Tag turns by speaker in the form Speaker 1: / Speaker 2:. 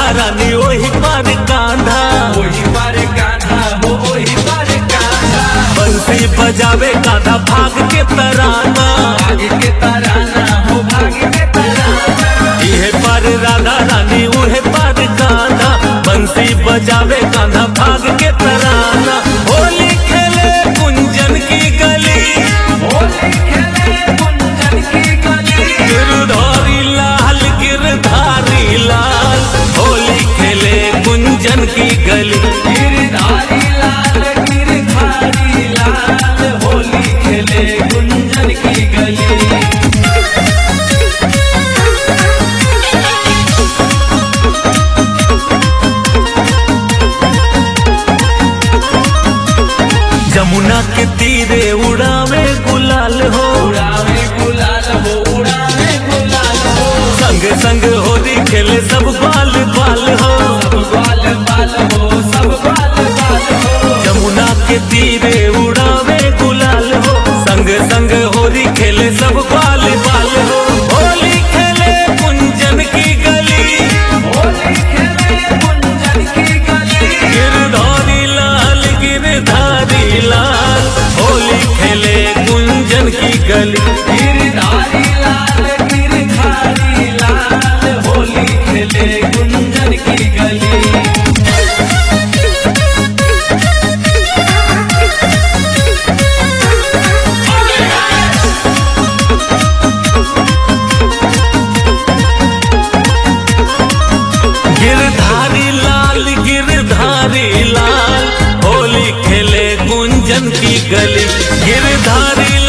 Speaker 1: रानी ओही पर कांधा
Speaker 2: वही पर कान्हा हो वही पर कान्हा
Speaker 1: बंसी बजावे कांधा भाग के तराना
Speaker 2: भाग्य के तराना हो भाग्य के तराना
Speaker 1: इहे पर राधा रानी उहे पर कांधा बंसी बजावे कांधा भाग के तराना होली खेले कुंजन की गली
Speaker 2: होली खेले कुंजन की गली
Speaker 1: गिरधारी लाल गिरधारी लाल होली खेले कुंजन की गली
Speaker 2: गिरधारी लाल गिरधारी लाल होली खेले कुंजन की गली
Speaker 1: जमुना के तीरे उड़ावे गुलाल हो
Speaker 2: उड़ावे गुलाल हो उड़ावे गुलाल हो
Speaker 1: संग संग होली खेले सब बाल बाल हो
Speaker 2: सब बाल बाल हो सब बाल बाल हो
Speaker 1: जमुना के तीरे उड़ावे गुलाल हो संग संग होली खेले सब बाल बाल हो होली खेले कुंजन की गली
Speaker 2: होली खेले कुंजन की गली
Speaker 1: गिरधारी लाल गिरधारी लाल होली खेले कुंजन की गली
Speaker 2: गिरधारी लाल गिरधारी लाल होली खेले कुंजन की गली
Speaker 1: गिरधारी लाल गिरधारी लाल होली खेले कुंजन की गली गिरधारी